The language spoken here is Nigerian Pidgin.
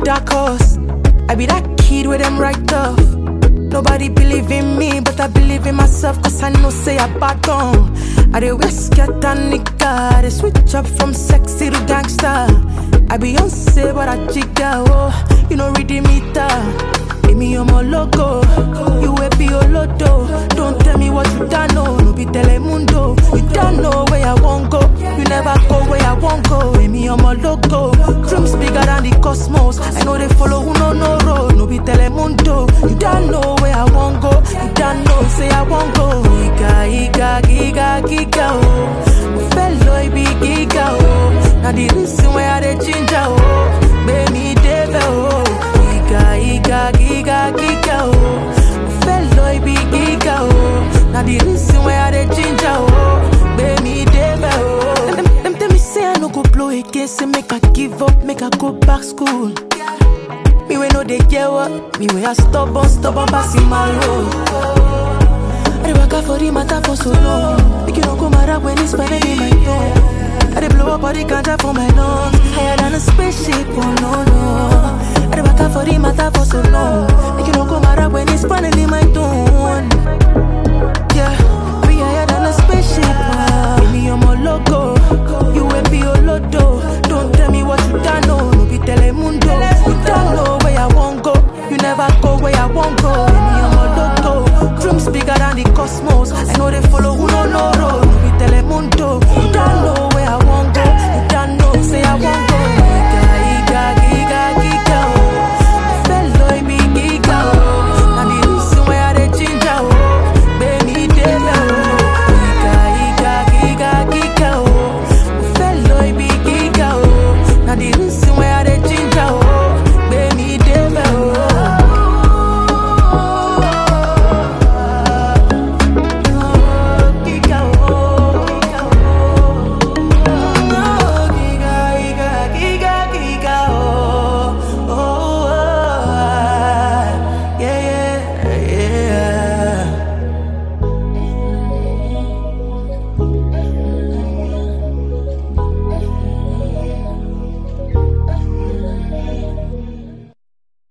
dark horse. I be that kid with them right off. Nobody believe in me, but I believe in myself, cause I know say I back on. I dey wear skirt and nigga, they switch up from sexy to gangster. I be unsafe, but I jigga, oh, you know, reading meter. Amy, I'm a logo. You a be olodo. Don't tell me what you don't know. No be telemundo. You don't know where I won't go. You never go where I won't go. Amy, I'm a logo. Dreams bigger than the cosmos. I know they follow who no no road. No be telemundo. You don't know where I won't go. You don't know say I won't go. Iga, iga, giga, giga, oh. Fellow, be giga, oh. Now the reason why I dey ginger, oh. Baby, Dave, oh. Giga, giga, giga, giga, oh. Fellow be giga, oh. Now the reason why I dey ginger, oh. Baby, Dave, oh. Them, them, them tell me say I no go blow again, say make I give up, make I go back school. Me we know they get what, me we a stubborn, stubborn, passing my road. I dey waka for the matter for so long. Make you don't come around when it's finally in my tongue. I dey blow up all the ganja for my lungs. Higher than a spaceship, oh no no. I dey waka for the matter for so long. Make you don't come around when it's finally my turn. Yeah, we higher than a spaceship, oh